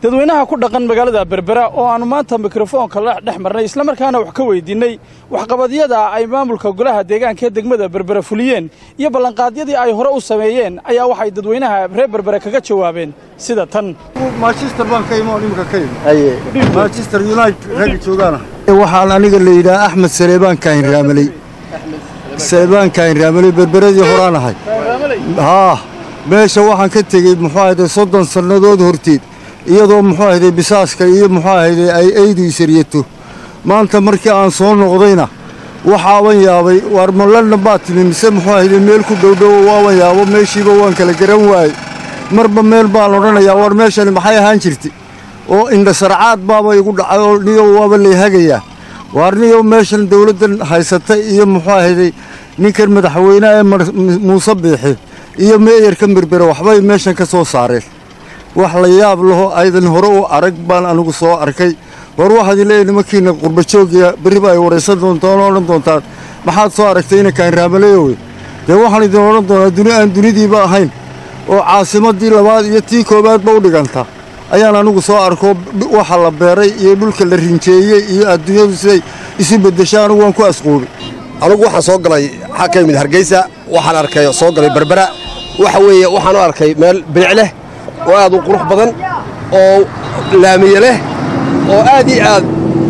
dadweynaha ku dhaqan magaalada berbera oo aannu maanta mikrofoonka la dhex marnay islamarkaana wax ka weydiinnay waxqabadyada ay maamulka golaha deegaanka ee degmada berbera fuliyeen iyo ballanqaadyadii ay hore u sameeyeen ayaa waxay dadweynaha reer berbere kaga jawaabeen sida tan manchester baan ka imo nimka ka imi manchester united ragga joogaana waxaan aniga la yidhaha axmed saleebaan kaahin raamaley saleebaan kaahin raamaley berberadii horaan ahay haa meesha waxaan ka tegey muxuu ahayde soddon sannadood horteed iyadoo muxuu ahayde bisaaska iyo muxuu ahayde ay aydu isaryato maanta markii aan soo noqdayna waxaaban yaabay waar ma london baa timi mise muxuu ahayde meel ku dhowdhowo waaban yaabo meeshiiba waan kala garan waayey marba meel baan odhanayaa waar meeshani maxay ahaan jirtay oo indhasarcaad baaba igu dhacay oo niyow waaba layhagayaa waar niyow meeshan dawladdan haysatay iyo muxuu ahayday ninkan madaxweyneha ee muuse biixi iyo meeyarkan berbere waxbay meeshan ka soo saareen wax la yaab laho aydan hore u arag baan anigu soo arkay war waxaad leeyahay nimankiina qurbajoogiya berriba ay waraysan doontaan oo odhan doontaan maxaad soo aragtay inankaan raamaleyowe dee waxaan idin odhan doonaa duni aan dunidiiba ahayn oo caasimaddii labaad iyo tii koowaadba u dhiganta ayaan anigu soo arko waxa la beeray iyo dhulka la rinjeeyey iyo adduunyadu siday isu beddesha anigu waan ku asquubay anugu waxaan soo galay waxaa ka yimid hargeysa waxaan arkay soo galay berbera waxa weeye waxaan u arkay meel bilic leh oo aad u qurux badan oo laamiye leh oo aad iyo aad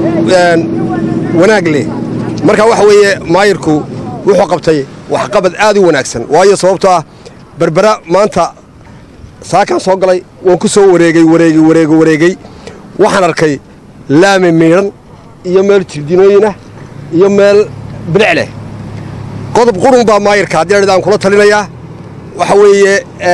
wanaag leh marka waxa weeye maayirku wuxuu qabtay waxqabad aad u wanaagsan waayo sababtoo ah berbera maanta saakaan soo galay waan ku soo wareegey wareegey wareege wareegey waxaan arkay laami miidhan iyo meel jirdinooyinah iyo meel bilic leh qodob qurun baa maayirka haddii adhid aan kula talinayaa waxa weeye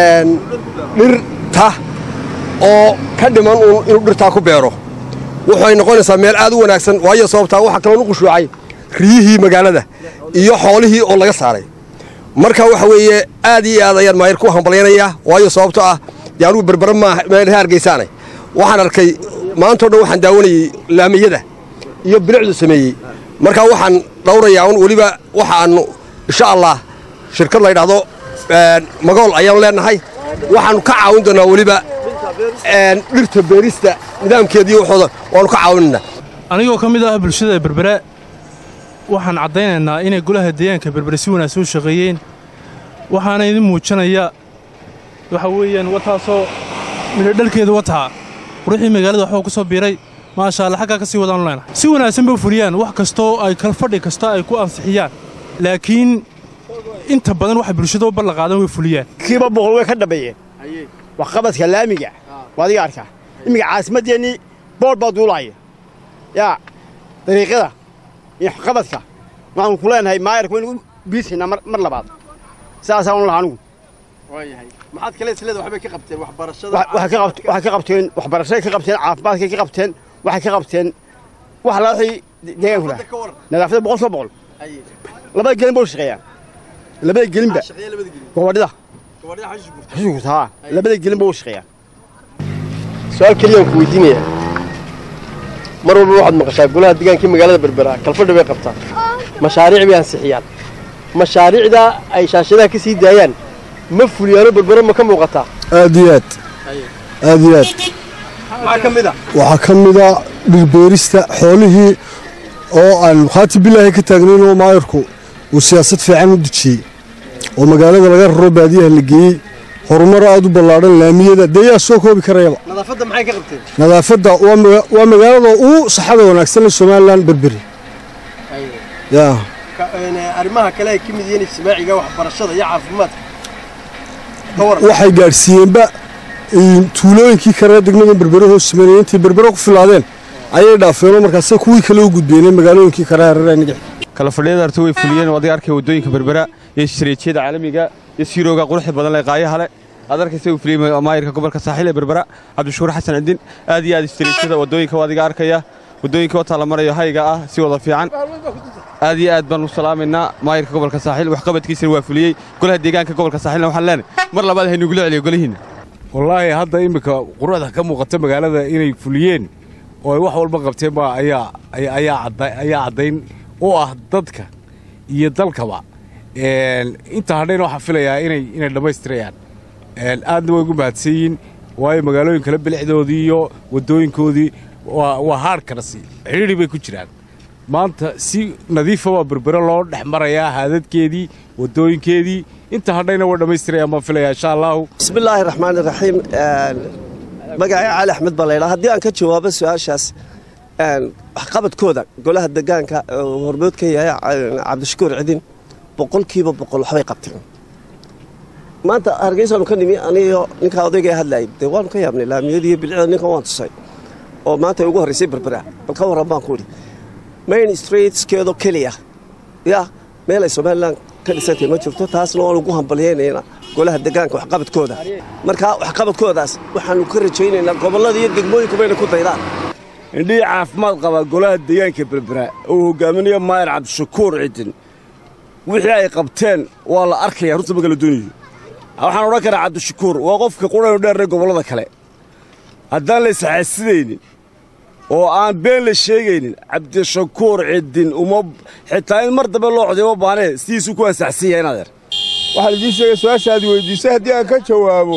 dhirta oo ka dhiman uun inuu dhirtaa ku beero waxay noqonaysaa meel aad u wanaagsan waayo sababtaa waxaa kaloo u qushuucay riyihii magaalada iyo xoolihii oo laga saaray marka waxa weeye aad iyo aad ayaan maayir ku hambalyaynayaa waayo sababtoo ah dee anugu berbera maaha meel hargeysaanay waxaan arkay maantao dhan waxaan daawanayey laamiyada iyo bilicdu sameeyey marka waxaan dhawrayaa un weliba waxaannu insha allah shirkad la ydhaahdo magool ayaanu leenahay waxaannu ka caawin doonnaa weliba dhirta beerista nidaamkeediiyo waxooda waannu ka caawinaynaa anigoo ka mid ah bulshada berbera waxaan caddaynaynaa inay golaha deegaanka berbere si wanaagsan u shaqeeyeen waxaana idin muujinaya waxa weeyaan wataasoo midhodhalkeeda wataa quruxii magaalada waxbaa ku soo biiray maasha alla xaggaa ka sii wadaanu leenahay si wanaagsan bay u fuliyaan wax kastoo ay kalfadhi kasta ay ku ansixiyaan laakiin inta badan waxay bulshada u ballanqaadan way fuliyaan kiiba boqol way ka dhambeeyeen waxqabadka laamiga waa adiga arkaa iminka caasimaddeennii bool baa duulaaya yaa dariiqyada iyo waxqabadka waxaanu ku leenahay maayarka waynu u biisaynaa mar labaad saasaan u laha anigu maxaad kale isleeda waxbay ka qabteen waxbarashada waxay ka qabteen waxbarashaday ka qabteen caafimaadkay ka qabteen waxay ka qabteen wax alla wixii deegaanku lahaa nadaafadda boqol soo boqol labada gelin ba u shaqeeyaan labada gelinba gobadhida xusugurta haa labada gelin ba u shaqeeyaan su-aal keliyaan ku weydiinaya mar walba waxaad maqashaa golaha deegaankii magaalada berbera kalfadhi bay qabtaan mashaariic bay ansixiyaan mashaariicdaa ay shaashadaha ka sii daayaan ma fuliyaano berbero ma ka muuqataa aad iyo aad aad iyo aad maxaa ka mid a waxaa ka mid a dhirbeerista xoolihii oo aan khaati bilaahi ka taagnayn oo maayarku uu siyaasad fiican u dejiyey oo magaalada laga raro baadiyaha la geeyey horumar aad u ballaadhan laamiyada dee yaa soo koobi karayaba nadaafadda maxay ka qabteen nadaafadda waa magaalada ugu saxada wanaagsan ee somalilan berberi yaa arrimaha kale ay ka mid yihiin ijtimaaciga waxbarashada iyo caafimaadka waxay gaadhsiiyeenba tuulooyinkii kale degmada berbere hoos sameynaya intay berbere ku filaadeen ayay dhaafeenoo markaase kuwii kale u gudbeenay magaalooyinkii kale hareereenigi kala fadhiyada arta way fuliyeen oo adiga arkay waddooyinka berbera iyo shareejyada caalamiga iyo siirooga quruxda badan leh qaayaha leh aad arkaysa uu fuliyey maayirka gobolka saaxiil ee berbera cabdishuur xasan cidin aad iyo aad shareejyada waddooyinka adiga arkaya waddooyinka wataa la marayo hayga ah si wada fiican aad iyo aad baan u salaamaynaa maayirka gobolka saaxiil waxqabadkiisana waa fuliyey golaha deegaanka gobolka saaxiilna waxaan leenahay mar labaad haynugula celiyo golihiinna wallaahi hadda iminka quruxda ka muuqata magaalada inay fuliyeen oo ay wax walba qabteen baa ayaa ayaa caddayn u ah dadka iyo dalkaba inta hadhayna waxaan filayaa inay inay dhammaystirayaan aadna way ugu mahadsan yihiin waayo magaalooyin kale bilicdoodii iyo waddooyinkoodii waa haadhkarasi xidhiidhi bay ku jiraan maanta si nadiifa waa berbere loo dhex marayaa haadadkeedii waddooyinkeedii inta hadhayna waa dhammaystirayaan baan filaya insha allahu bismillaahi raxmaani raxiim magacay cali axmed baa laydhaa haddii aan ka jawaabo su-aashaas waxqabadkooda golaha degaanka hormood ka yahay cabdishakuur cidin boqolkiiba boqol waxbay qabteen maanta hargeysaanu ka nimi aniyo ninkaa odayga hadlayay dee waanu ka yaabnay laamiyadiiyo bilicda ninkan waan tusay oo maanta ay ugu horraysay berbera bal ka warran baan ku idhi main streetskeedoo keliya yaa meel ay somalilan ka dhisantay ma jirto taasna waanu ugu hambalyaynayna golaha degaanka waxqabadkooda markaa waxqabadkoodaas waxaanu ka rajaynaynaa gobollada iyo degmooyinku bayna ku daydaan indhihii caafimaad qabaa golaha deegaanka berbera uu hogaaminayo maayar cabdishakuur cidin wixii ay qabteen waa la arkaya runta magala doonayo waxaan odhan karaa cabdishakuur waa qofka quranu dheerre gobollada kale haddaan la isxaasidaynin oo aan been la sheegaynin cabdishakuur cidin uma xitaa in mar dambe loo coday uma baanee sidiisuu ku ansaxsan yahay inadeer waxaan idiin sheegay su-aashaad weyddiisay haddii aan ka jawaabo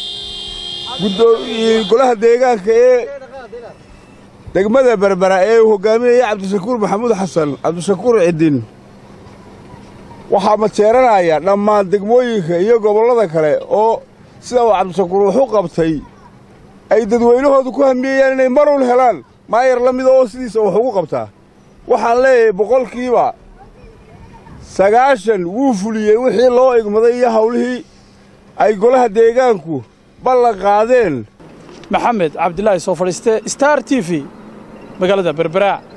golaha deegaanka ee degmada berbera ee uu hogaaminaya cabdishakuur maxamuud xasan cabdishakuur cidin waxaa mateeranaya dhammaan degmooyinka iyo gobollada kale oo sida uu cabdishakuur wax u qabtay ay dadweynahoodu ku hamiyeyaan inay marun helaan maayar la mida oo sidiisa wax ugu qabtaa waxaan leeyahay boqolkiiba sagaashan wuu fuliyey wixii loo igmaday iyo hawlihii ay golaha deegaanku ballan qaadeen maxamed cabdilaahi soo fadhiiste star t v magaalada berbera